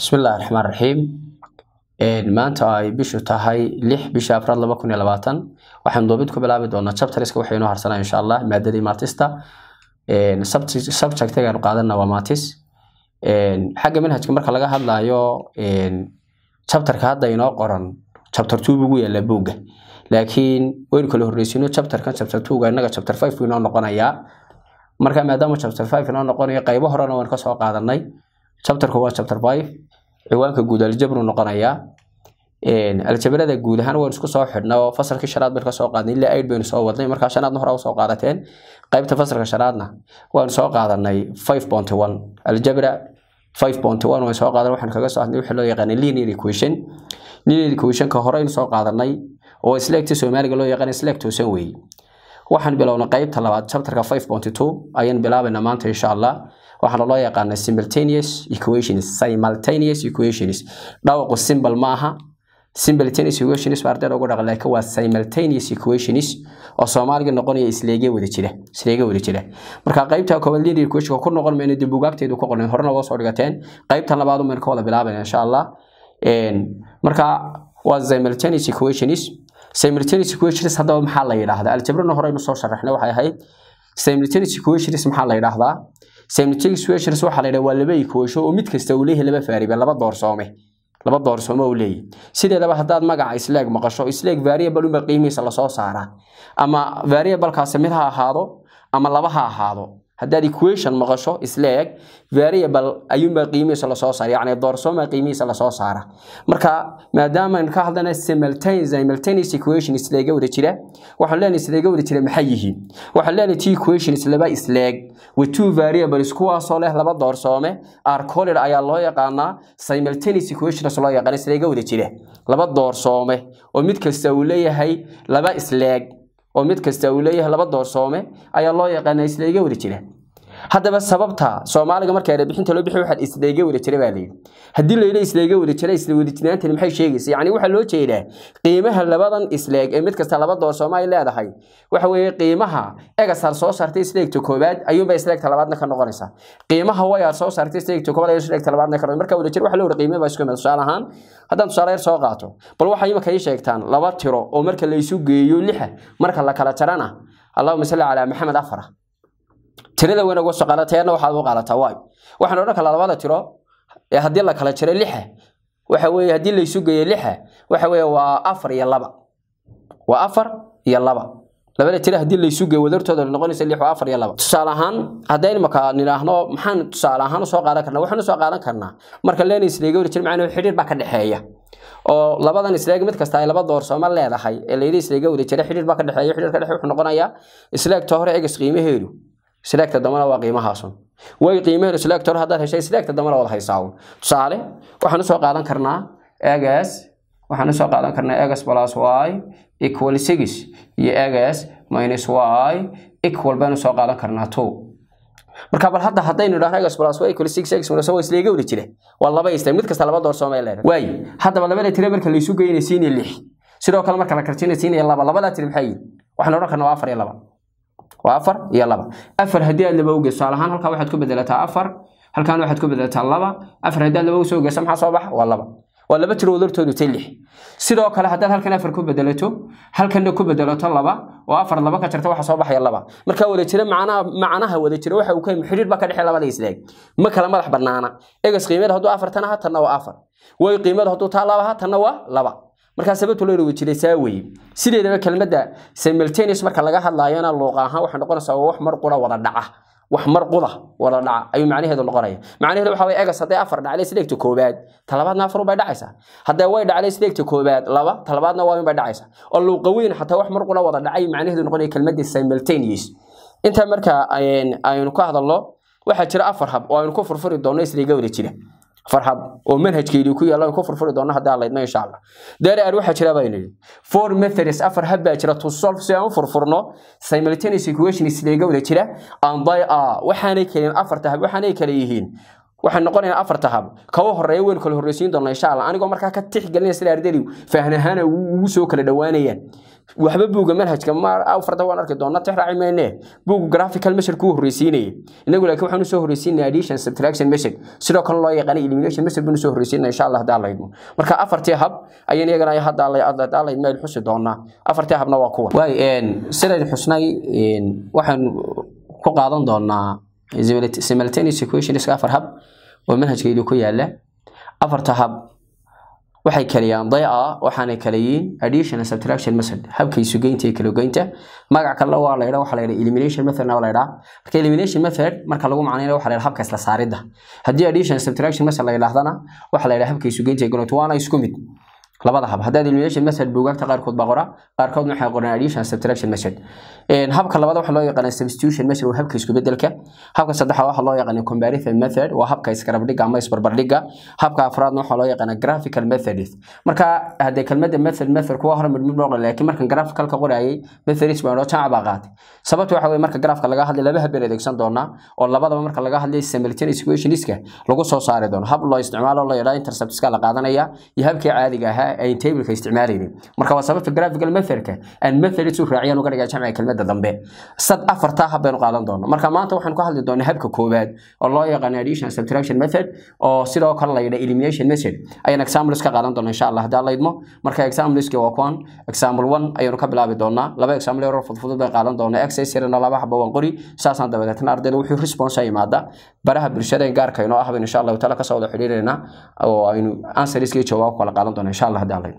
bismillahi raxmaan raxiim maanta ay bishu tahay lix bisha afraad laba kun iyo labaatan waxaan doobid ku bilaabi doonaa chapteriska waxay inoo harsanaa insha allah maadadii matista subjectigaanu qaadana waa matis xagga manhajka marka laga hadlayo chapterka hadda inoo qoran chapter two bugu yaala buugga laakiin waynu kala horreysino chapterkan chapter twoga innaga chapter five buu inoo noqonayaa marka maadaama chapter five inoo noqonayo qaybo horena waan kasoo qaadanay chapterku waa chapter five ciwaanka guud aljabru noqonayaa aljabrada guud ahaan waynu isku soo xidhnay oo fasalkii shanaad baynu kasoo qaadnay ilaa aid baynu soo wadnay markaa shanaadna hore usoo qaadateen qaybta fasalka shanaadna waanu soo qaadanay five point one aljabra five point one waan soo qaadan waxaan kaga soo hadlay wixii loo yaqaanay linear equation linear equationka horeynu soo qaadanay oo isleegta soomaaliga loo yaqaan isleeg toosan weeye waxaan bilownay qaybta labaad chapterka five point two ayaan bilaabaynaa maanta insha allah waxaana loo yaqaanaa simultaneous equations simultaneous equations dhawaqu simple ma aha simultaneous equations baa ardayda ugu dhaqa laakiin waa simultaneous equations oo soomaaliga noqonaya isleege wada jira isleege wada jira marka qaybta koowaad linear equation ku noqon mayno dib bugaagteedu ku qornay horena waa soo dhigateen qaybta labaad maynu ka wada bilaabayna insha allah marka waa simultaneous equations simultaneous equations haddaba maxaa la yidhaahdaa aljabrana horeynu soo sharaxnay waxay ahayd simultaneous equations maxaa la yidhaahdaa simultaneous equations waxaa la yidhaha waa laba equation oo mid kasta uu leeyahay laba variable laba doorsoome laba doorsoome uu leeyahay sideedaba haddaad magaca isleeg maqasho isleeg variable uma qiimihiisa lasoo saaraa ama variablekaasi mid ha ahaado ama laba ha ahaado haddaad equation maqasho isleeg variable ayuunbaa qiimihiisa lasoo saara yacni doorsooma qiimihiisa lasoo saara marka maadaama aynu ka hadlana simultaneous equation isleega wada jira waxaan leenahay isleega wada jira maxay yihiin waxaan leenahay t equations laba isleeg with two variables kuwaasoo leh laba doorsoome are called ayaa loo yaqaanaa simultaneous equations loo yaqaan isleega wada jira laba doorsoome oo mid kasta uu leeyahay laba isleeg oo mid kasta uu leeyahay laba doorsoome ayaa loo yaqaanaa isleega wada jira haddaba sababta soomaaliga marka erebixinta loo bixi waxaa isleege wada jira baa layidhi haddii la yidhi isleege wada jira isla wadajinaantani maxay sheegaysa yacni waxaa loo jeedaa qiimaha labadan isleeg ee mid kasta laba doorsoome ay leedahay waxa weeye qiimaha egasar soo saartay isleegta koowaad ayuunbay isleegta labaadna ka noqonaysaa qiimaha wayaad soo saartay isleegta koowaad ayuu isleegta labaadna ka noqon marka wada jir waxa loo wada qiimaha baa isku mid tusaale ahaan haddaan tusaale yar soo qaato bal waxay imika ii sheegtaan laba tiro oo marka la isu geeyo lixa marka la kala jarana allahuma salli calaa maxamed afara tirada weyn uga soo qaadateena waxaad u qaadataa waay waxaan odhan kalaa labada tiro ee haddii la kala jiro lixa waxa weeye haddii la isu geeyo lixa waxa weeye waa afar iyo laba waa afar iyo laba labada tiro haddii la isu geeyo wadartooda noqonaysa lix waa afar iyo laba tusaale ahaan haddaynu marka nidhaahno maxaan tusaale ahaan usoo qaadan karnaa waxaan usoo qaadan karnaa marka leena isleega wada jir macnaa xidhiir baa ka dhexeeya oo labadan isleeg mid kasta ay laba doorsooma leedahay ee layidhi isleega wada jira xidhiir baa ka dhexeeya xidhiir ka dhexe wuxuu noqonayaa isleegta hore egas qiimaheedu isleegta dambana waa qiimahaasun way qiimaheedu isleegta hore haddaad heshay isleegta dambana wada haysaaun tusaale waxaan usoo qaadan karnaa egas waxaan usoo qaadan karnaa egas plus y equal six iyo egas minus y equal baynu soo qaadan karnaa two marka bal hadda haddaynu idhahno egas plus y equal six x minus y isleega wada jira waa laba isleeg mid kasta laba doorsooma ay leedahay waay haddaba labada tire marka la isu geynay siinaya lix sidoo kale marka la karjinay siinaya laba labadaa tire maxay yihin waxaan odhan karnaa waa afar iyo laba waa afar iyo laba afar haddii aad laba ugeeso tusaale ahaan halkaa waxaad ku bedelataa afar halkaan waxaad ku bedelataa laba afar haddii aad laba usoo geeso maxaa soo baxa waa laba waa laba tiro wadartoodu tay lix sidoo kale haddaad halkan afar ku bedelato halkanna ku bedelato laba oo afar laba ka jarta waxa soo baxaya laba marka wada jira macnaha macnaha wada jira waxa uu ka xidhiir baa ka dhexeeya labada isleeg ma kala madax banaana egas qiimada hadduu afar tana hatanna waa afar way qiimada hadduu taa laba hatanna waa laba markaa sababta loo rogi jiray saa weeye sideedaba kelmadda simultaneous marka laga hadlaayona luuqa ahaan waxay noqonaysaa wax mar qura wada dhaca wax mar quda wada dhaca ayuu macnaheedu noqonaya macnaheedu waxa weye egas hadday afar dhacday sideegta koobaad talabaadna afar bay dhacaysaa hadday way dhacday sideegta koobaad laba talabaadna waa bay dhacaysaa oo luuqa weyn xataa wax mar qura wada dhacay macnaheedu noqonaya kelmadda simultaneous intaa marka aynu ka hadalno waxaa jira afar hab oo aynu ku furfuri doonno isliga wada jira farxad oo manhajkeedii ku yaalla ku furfuri doono haddii allaydna insha allah dareer waxaa jira baynu yidhi four methods afar hab baa jira to solve si aan u furfurno simultaneous equation isleega wada jira and by a waxaanay kalen afarta hab waxaanay kale yihiin waxaan noqonayaa afarta hab kawa horeeya waynu kala horreysiin doonaa insha allah anigoo markaa ka tixgelinaya sida ardaydu fahnahaana ugu soo kala dhowaanayaan waxba buugga manhajka ma afarta waan arki doonaa tix raaci mayne buugga graphical method kuu horreysiinaya inagu laakiin waxaan usoo horreysiinaya addition subtraction method sidoo kale loo yaqaana elimination method baan usoo horreysiinaya insha allah hadaa laydmo marka afartii hab ayaan iyagana hadaa laydmo aynu xusi doonaa afartii habna waa kuwan waay sidaynu xusnay waxaan ku qaadan doonaa simultaneous equations afar hab oo manhajkaydu ku yaala afarta hab waxay kaliyaan dayca waxaanay kala yihiin addition and subtraction method habka isugeynta iyo kalagoynta magac kale waa la yidhaa waxaa la yidhaa elimination method na waa la yidhaa marka elimination method marka lagu macnaynayo waxaa la yidhaa habka isla saaridda haddii addition and subtraction method la yidhaahdana waxaa la yidhaa habka isugeynta iyo kalagoynta waana isku mid labada hab haddaad elimination method buugaagta qaarkood baa qora qaarkoodna waxay qoreen addition subtraction method habka labaad waxaa loo yaqaanaa substitution method waa habka isku bedelka habka saddexaad waxaa loo yaqaanaa comparison method waa habka iskarabdhiga ama isbarbardhiga habka afraadna waxaa loo yaqaanaa graphical method marka haddee kelmadda method method kuwa hore midmid loo qoray laakiin markan graphicalka qorayay methodis baa jamac baa qaatay sababta waxa weye marka graafka laga hadlay laba hab baan adeegsan doonaa oo labadaba marka laga hadlay simultaneous equationska lagu soo saari doono hab loo isticmaalo la yidhaha interceptska la qaadanaya iyo habkii caadiga ahaa ay tableka isticmaalaynin marka waa sababta graphical methodka aan methods u raaciyaan uga dhigaa jamciga kelmadda dambe sad afartaa hab baynu qaadan doonaa marka maanta waxaan ku hadli doonaa habka koowaad oo loo yaqaano addition subtraction method oo sidoo kale la yidhaha elimination method ayaan examples ka qaadan doonaa insha allah hadaa laydmo marka exampleski waa kuwan example one ayaynu ka bilaabi doonaa laba example yaroo fudfudud bay qaadan doonaa exercise yarana laba xaba waan qori saasaan dabadeetna ardayda wuxuu response a yimaada baraha bulshada gaarka inoo ah baynu insha allahu taala kasoo wada xidhiirina oo aynu answeriskii jawaab kala qaadan doonaa insha allah hadaa laydmo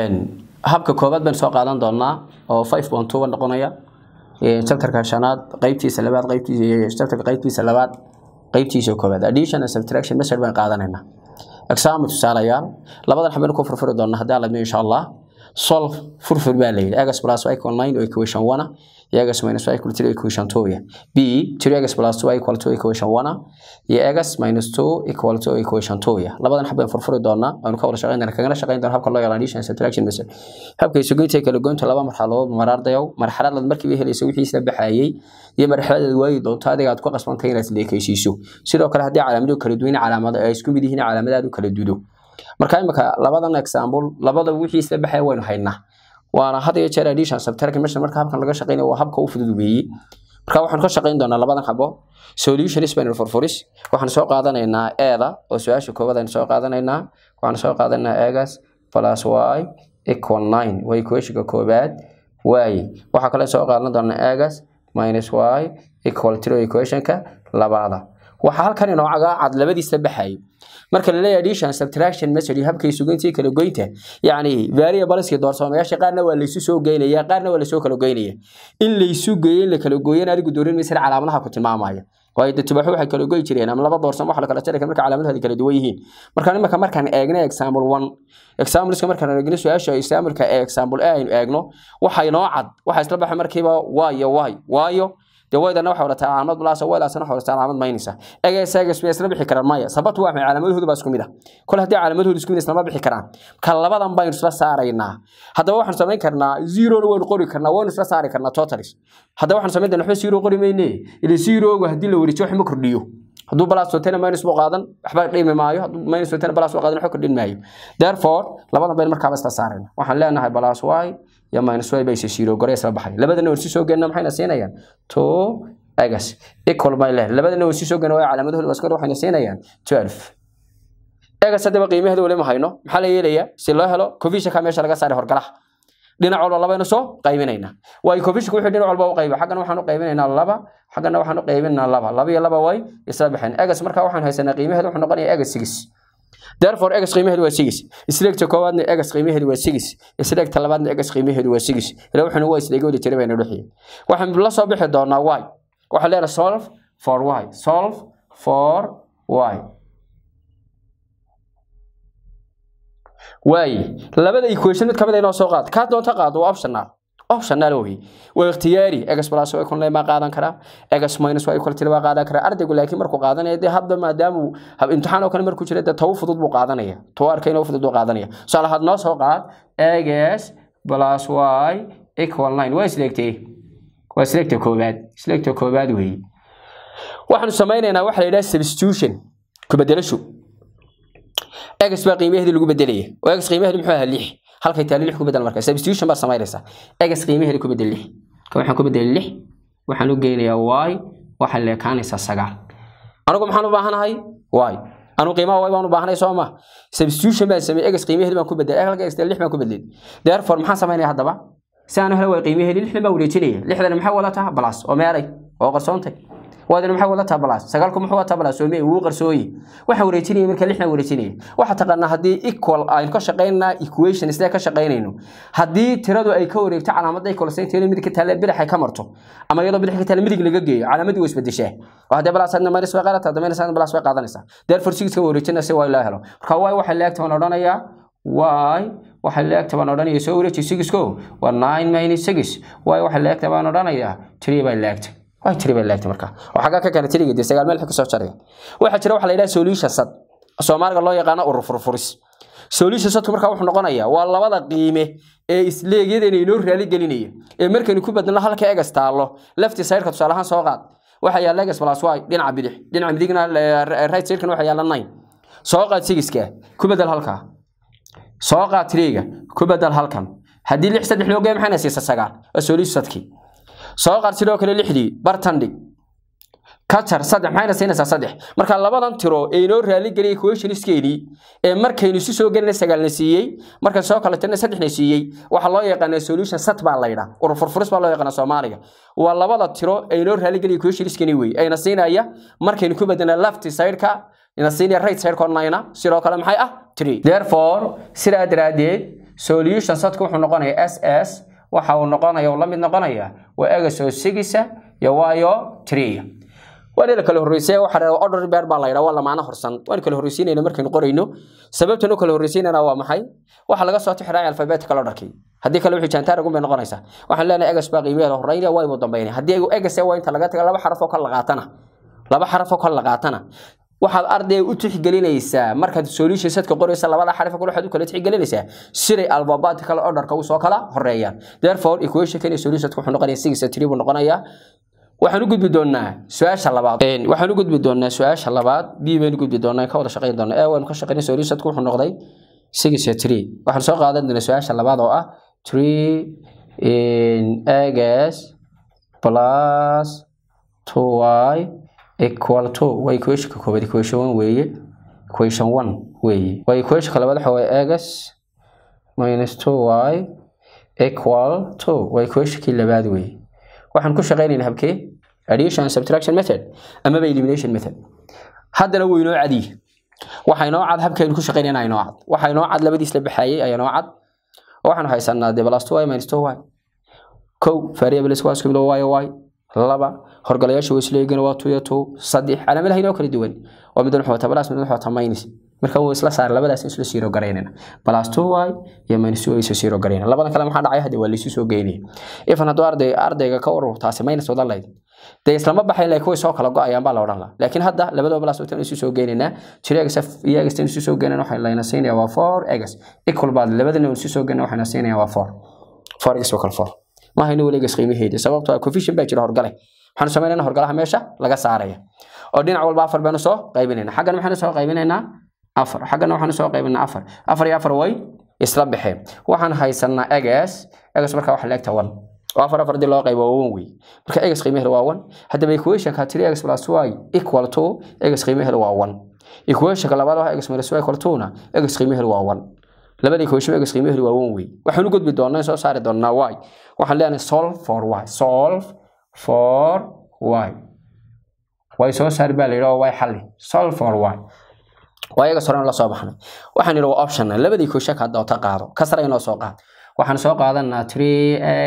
habka koobaad baynu soo qaadan doonaa oo five point two noqonaya chapterka shanaad qaybtiisa labaad qaybtiisa chapterka qaybtiisa labaad qaybtiisa koobaad addition and subtraction method baan qaadanaynaa example tusaalayaal labadan xabeen ku furfuri doonaa haddii aladmo insha allah solve furfur baa layidhi x plus y equal nine oo equation one iyo x minus y equal three equation two ya b three x plus two equal two equation one iyo x minus two equal two equation two ya labadan xabeen furfuri doonaa waanu ka wada shaqeynana kagana shaqeyn doona habka loo yaqaan addition and subtraction method habka isugeynta kala goynta laba marxaladood maraardayow marxaladaad markiiba helaysa wixii isla baxayay iyo marxaladaad waayi doonto adiga aad ku qasbantay inaad isleekaysiiso sidoo kale haddii calaamado kala duwan calaamado ay isku mid yihiin calaamadaad u kala dudo marka imika labadan example labada wixii isla baxaya waynu haynaa waana had iyo jeer addition subtraction method marka habkan laga shaqeynayo waa habka u fudud weeye marka waxaan ka shaqeyn doonaa labadan xabo solutions baynu furfuris waxaan soo qaadanaynaa eeda oo su-aasha koowaad aynu soo qaadanaynaa waxaan soo qaadanaynaa egas plus y equal nine waa equationka koowaad waaye waxaa kale soo qaadan doonaa egas minus y equal three equationka labaada waxaa halkan inoocaga cad labadiisa baxay marka la leeyahay addition subtraction method iyo habka isugeynta kala goynta yacni variableski doorsoomayaasha qaarna waa laysu soo geynaya qaarna waa lasoo kala goynaya in laysu geeyo in la kala gooyan adigu doorin maysan calaamadaha ku tilmaamaya waayo de tubaxu waxay kala goy jireen ama laba doorsamo wax la kala jari kara marka calaamadoodi kala duwan yihiin marka imika markaan eegna example one exampleska markaan eegno su-aasha exampleka ee example a aynu eegno waxa inoo cad waxa isla baxay markiiba waayo waay waayo dee waydana waxa wadataa calaamad balaasa waydaasna waxa wadataa calaamad maynaysa eges eges bay isla bixi karaan maya sababtu waa maxay calaamadahoodu baa isku mid ah kol haddii calaamadahoodu isku mid islama bixi karaan ka labadan baynu isla saaraynaa haddaba waxaan samayn karnaa zerona waynu qori karnaa waynu isla saari karnaa totalis haddaba waxaan samayn doonaa waxba zero qori mayne ila zeroga haddii la warijiyo wax ma kordhiyo hadduu balas watana minus buu qaadan waxba dhimi maayo hadduu minus watana balas buu qaadan waxba kordhin maayo therefore labadan baynu markaaba isla saarayna waxaan leenahay balas y iyo minus y bay zero gore isla baxay labadana warsi soo geenna maxayna siinayaan two egas equal bay leedahay labadana warsi soo geenna waa calaamadahooda waskor waxayna siinayaan twelve egas haddaba qiimaheeda weli ma hayno maxaa la yeelayaa si loo helo covisionka meesha laga saaray horgalaha dhinac walba labaynu soo qaybinaynaa waayo covisionka wuxuu dhinac walba u qayba xaggana waxaan u qaybinaynaa laba xaggana waxaan u qaybinaynaa laba laba iyo laba way isla baxeen egas markaa waxaan haysanaa qiimaheeda wuxuu noqonayaa egas six therefore egas qiimaheedu waa six isleegta koowaadna egas qiimaheedu waa six isleegta labaadna egas qiimaheedu waa six ila wuxuuna waa isleegi wada jira bayna dhexiyay waxaan la soo bixi doonaa y waxaan leenahay solve for y solve for y waaye labada equation mid kamid inoo soo qaad kaa doonta qaado waa optional optional wey waa ikhtiyaari egas plus waa kunle ma qaadan karaa egas minus waa equal waa qaadan karaa ardaygu laakiin markuu qaadanaya dee hadda maadaama hab imtixaan oo kale markuu jira dee tawu fudud buu qaadanaya tawu arkayna u fudud buu qaadanaya tusaale had noo soo qaad egas plus y equal nine waa isleegtay waa isleegta koowaad isleegta koowaad weeye waxaanu samaynaynaa waxa la yidhaha substitution ku bedelasho egas baa qiimaheedii lagu bedelaya oo egas qiimaheedu muxuu ahaa lix halkay taali lix ku bedel marka substitution baad samaynaysaa egas qiimaheeda ku bedel lix ka waxaan ku bedelay lix waxaan u geynayaa y waxay leekaanaysaa sagaal anigu maxaan u baahanahay y anu qiimaha y baan u baahanay soo ma substitution baan sameeyey egas qiimaheeda baan ku bedelay halka egas lix baan ku bedelay therefore maxaan samaynaya haddaba si aan u helo way qiimaheedi lixdan baan wareejinaya lixdan maxay wadataa balas oo meeray oo qarsoontay waadina maxay wadataa balas sagaalku muxuu wataa balas oo mee wuu qarsooye waxaan wareejinaya marka lixdan wareejinaya waxaa taqaanaa haddii equal aynu ka shaqaynaa equation sidee ka shaqaynayno haddii tiradu ay ka wareegto calaamadda equal saynteeda midig ka taale bidix ay ka marto ama iyadoo bidix ka taale midig laga geeyo calaamadii way isbedeshaa oo haddii balas hadna minus way qaadataa dameyna sadna balas way qaadanaysaa therefore six ka wareejinaya si waa loo helo marka y waxay leegta waan odhanayaa y waxay leegta baan odhanaya soo wareeji sigisko waa nine minus six y waxay leegta baan odhanayaa three bay leegta way tiri bay leegtay marka oo xagaa ka keena tiriga dee sagaal meel ka soo jaray waxa jira waxa la yiraahdaa solution sad Soomaaliga loo yaqaan urur furfuris solution sadku marka wuxuu noqonayaa waa labada qiime ee isleegyadeen inoo raali gelinaya ee markaynu ku badalno halka egas taalo left side ka tusaale ahaan soo qaad waxa yaala egas plus y dhinaca bidix dhinaca midigna right side kana waxa yaala 9 soo qaad sigiska ku badal halka soo qaad tiriga ku badal halkan haddii lix saddex loo geeyo maxayna siisaa sagaal waa solution sadkii soo qaad sidoo kale lixdii bartan dhig ka jar saddex maxayna siinaysaa saddex marka labadan tiro ee inoo raali geliyay equationskeedii ee markaynu isu soo gelinay sagaalna siiyey markan soo kale tirna saddexna siiyey waxaa loo yaqaanaa solution sat baa la yidhaa urur furfuris baa loo yaqaanaa soomaaliga waa labada tiro ee inoo raali geliyay equationskeedii wey ayna siinaya markaynu ku bedelna left side-ka ina siinaya right side-ka onayna sidoo kale maxay ah three therefore sidaa daraaddeed solution satka wuxuu noqonayaa s s waxa uu noqonaya uu la mid noqonaya waa egasoo sigisa iyo waayo triya waana la kala horreysay waxa la order bear baa la yidhaa waa lamaana horsan waan kala horreysiinayna markaynu qorayno sababtan u kala horreysiinayna waa maxay waxa laga soo tixraacay alphabetical orderkii haddii kale wixii jaantaar ugu bay noqonaysaa waxaan leenahay egas baa qiimaheeda horreynaya waa imu dambeynaya haddii egas waa inta laga taga laba xaraf oo kala qaatana laba xaraf oo kala qaatana waxaad ardayga u tixgelinaysaa markaad solution setka qoraysa labada xarif kale waxaad u kala tixgelinaysaa siday alphabetical orderka u soo kala horeeyaan therefore equation kan solution setka wuxuu noqonayaa six three buu noqonayaa waxaan u gudbi doonaa su-aasha labaad waxaan u gudbi doonaa su-aasha labaad b baynu gudbi doonaa ka wada shaqayn doonaa ee waynu ka shaqaynay solution setka wuxuu noqday six three waxaan soo qaadan doonaa su-aasha labaad oo ah three in x plus two y equal to waa equationka koobaad equation one weeye equation one weeye waa equationka labaad waxa waaye x minus two y equal to waa equationkii labaad weeye waxaan ku shaqaynaynaa habkee addition and subtraction method amaba elimination method haddana wuu inoo cadiye waxa inoo cad habkaynu ku shaqaynayna inoo cad waxa inoo cad labadiis la baxaayey ayaa inoo cad oo waxaanu haysanaa de plus two y minus two y kow variables waa isku bilo y y laba horgalayaasha wasleegana waa two iyo two saddex calaamadaha inoo kala duwan oo mid wuxuu wataa plus mid wuxuu wataa minus marka wuu isla saar labadaas isla siiro garaynayna plus two y iyo minus two isla siiro garaynayna labadan kale maxaa dhacay hadda waa la isu soo geynaya ifan hadduu arday ardayga ka urur taasi minus wada layd dee islama baxayn laakiin way soo kala go-ayaan baa la odhan lahaa laakiin hadda labadaba plus tan isu soo geynaynaa jiro egas iyo egas tan isu soo geynayna waxay layna siinayaa waa four egas equal baad labadana isu soo geynayna waxayna siinayaa waa four four egas waa kala four ma hayno weli egas qiimaheeda sababtoo ah coefficient baa jira horgale waxaanu samaynayna horgalaha meesha laga saaraya oo dhinac walba afar baynu soo qaybinaynaa xaggana maxaynu soo qaybinaynaa afar xaggana waxaanu soo qaybinaa afar afar iyo afar way isla baxeen waxaan haysanaa egas egas markaa waxa leegta one oo afar afar dii loo qaybo waa one wey marka egas qiimaheeda waa one haddaba equationka three egas plus y equal to egas qiimaheeda waa one equationka labaad waa egas minus y equal to na egas qiimaheeda waa one labada equation egas qiimaheedu waa one wey waxaan u gudbi doonaa soo saari doonaa y waxaan leenahay solve for y solve for y way soo saari baa la yidhi oo y xalli solve for y waa iyaga sore la soo baxnay waxaan yidhi waa option labadii equation ka doonta qaado kasra inoo soo qaad waxaan soo qaadanaa three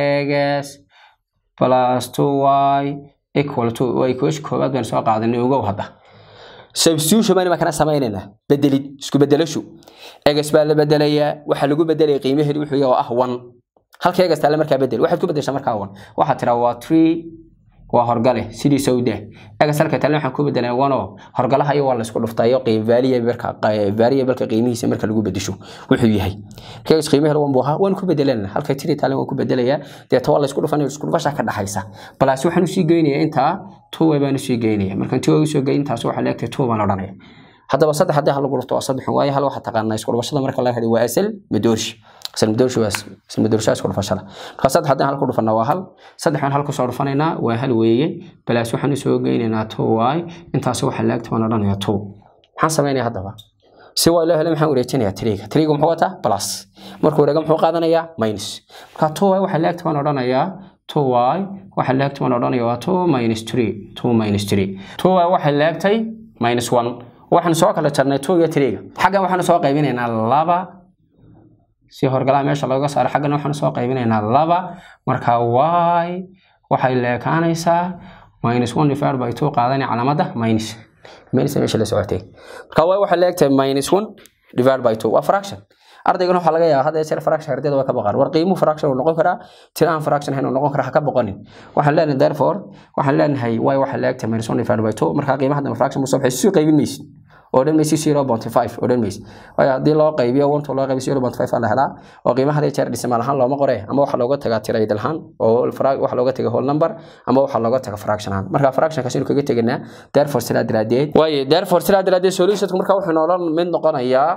x plus two y equal to waa equation koowaad baan soo qaadanay ogow hadda substitution baan imakana samaynaynaa bedelid isku bedelashu egas baa la bedelayaa waxaa lagu bedelaya qiimaheedu wuxuu yahay oo ah one halka egas taale markaa bedel waxaad ku bedeshaa markaa one waxaad tiraa waa three waa horgale sidii sawda egas halka taale waxaan ku bedelay one oo horgalaha iyo waa la isku dhuftayo qiim variable-ka variable-ka qiimihiisa marka lagu bedesho wuxuu yahay egas qiimaheedu one buu ahaa waan ku bedelanaa halka three taale waan ku bedelayaa deeta waa la isku dhufanayo isku dhufasha ka dhaxaysa balaas waxaan usii geynayaa intaa two baan usii geynaya markaan two usoo geyn intaas waxaa leegtay two baan odhanaya haddaba saddex haddii hal lagu dhufto waa saddex waayo hal waxaa taqaanaa isku dhufashada marka laga hadhay waa asal madoorshi salmadoorsha isku dhufashada marka saddex haddaan hal ku dhufana waa hal saddexaan hal kusoo dhufanaynaa waa hal weeye balaas waxaan usoo geynaynaa two y intaasi waxa laagta waan odhanayaa two maxaan samaynaya haddaba si waa loo helay maxaan wareejinayaa triga triga muxuu wataa plus markuu wareega muxuu qaadanayaa minus marka two y waxa laagta waan odhanayaa two y waxa laagta waan odhanayaa waa two minus three two minus three two y waxa laagtay minus one waxaan soo kala jarnay two iyo triga xaggan waxaan soo qaybinaynaa laba si horgalaha meesha looga saaro xaggana waxaan soo qaybinaynaa laba marka y waxay leekaanaysaa minus one divided by two qaadanaya calaamadda minus minus meesha la socotay marka y waxay leegtahay minus one divided by two waa fraction ardaygana waxaa laga yaabaa hadda jeer fraction ardayda waa ka baqaan war qiimuhu fraction uu noqon karaa tira aan fraction ahayn uu noqon karaa ha ka boqonin waxaan leenahay therefore waxaan leenahay y waxay leegtahay minus one divided by two marka qiimaha hadda fraction musoo baxay sii qaybin maysid oo dhan maysi zero point five oo dhan maysi waayo haddii loo qaybiyo one to loo qaybiyo zero point five aa la helaa oo qiimaha hadii jeer dhisimaal ahaan looma qore ama waxa looga tagaa tirayd ahaan oo waxa looga taga whole number ama waxa looga taga fraction ahaan marka fraction kaas inuu kaga teganaa therefore sidaa daraadeed waayo therefore sidaa daraadeed solutionka marka wuxuu noolan mid noqonayaa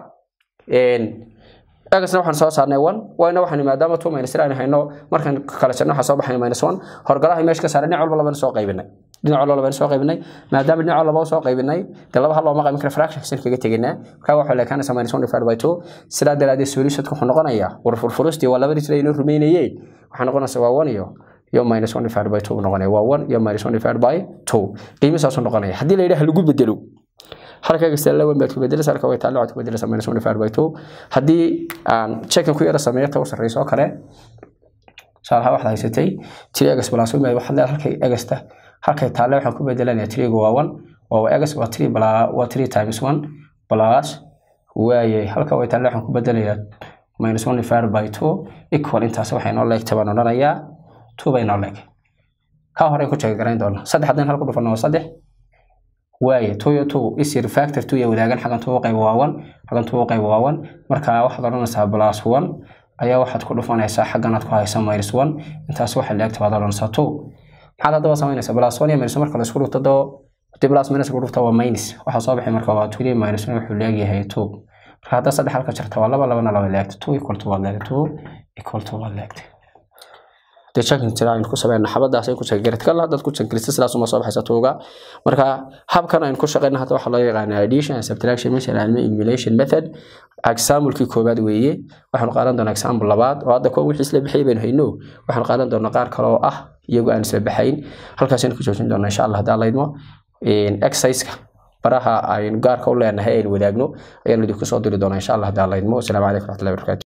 egasna waxaan soo saarnay one wayna waxaan maadaama two minus three aan hayno markaan kala jarno waxaa soo baxay minus one horgalaha meesha ka saaray dhinac walba labana soo qaybinay dhinac walba labana soo qaybinay maadaama dhinac laba soo qaybinay dee laba hal looma qaybin kara fraction kasin kaga teginaa marka waxaa leekaanaysa minus one divided by two sidaa daraadeed solutionka wuxuu noqonayaa war furfurustii waa labadii tira inoo rumeynayee waxaa noqonaysa waa one iyo iyo minus one divided by two buu noqonaya waa one iyo minus one divided by two qiimisaasuu noqonaya haddii la yidhaha lagu bedelo halka kasta la weyn baad ku bedelaysaa halka way taalo waxaad ku bedelaysaa minus one divided by two haddii aan checkin ku yara sameeyo ta u sarreyso oo kale saalaha waxaad haysatay tiri egas plus one waxaad leedahay halkay egasta halkay taale waxaan ku bedelanaya tiriga waa one oo egas waa three waa three times one plus waaye halka way taale waxaan ku bedelayaa minus one divided by two equal intaas waxay noo leegtay baan odhanayaa two bay noo leeg ka hore ku check garayn doona saddex haddaan hal ku dhufano waa saddex waaye two iyo two isir factor two iyo wadaagan xagan two qayb waa one xagan two qayb waa one marka waxaad odhanaysaa plus one ayaa waxaad ku dhufanaysaa xaggan aad ku haysa minus one intaas waxa leegta baad odhanaysaa two maxaad haddaba samaynaysaa plus one iyo minus marka la isku dhufto doo haddii plus minus lagu dhufto waa minus waxaa soo baxay marka waa three minus one wuxuu leegyahay two marka hadda saddex halka jirta waa laba labana laba leegta two equal to waad leegta two equal to waad leegta dee checking tira aynu ku sameeyna xabadaas ay ku check garid kala haddaad ku check garista sidaas uma soo baxaysa tuuga marka habkan aynu ku shaqeyna hadda waxaa loo yaqaanaa addition and subtraction meesha la ilmi elimination method example-kii koobaad weeye waxaanu qaadan doonaa example labaad oo hadda kuwa wixii isla bixiyay baynu hayno waxaanu qaadan doonaa qaar kale oo ah iyagoo aan isla baxayn halkaasaynu ku joojin doonaa insha allah haddaa laydmo exercise-ka baraha aynu gaarka u leenahay aynu wadaagno ayaanu idinku soo diri doonaa insha allah haddaa laydmo asalaamu calaykum waraxmatullahi wabarakatu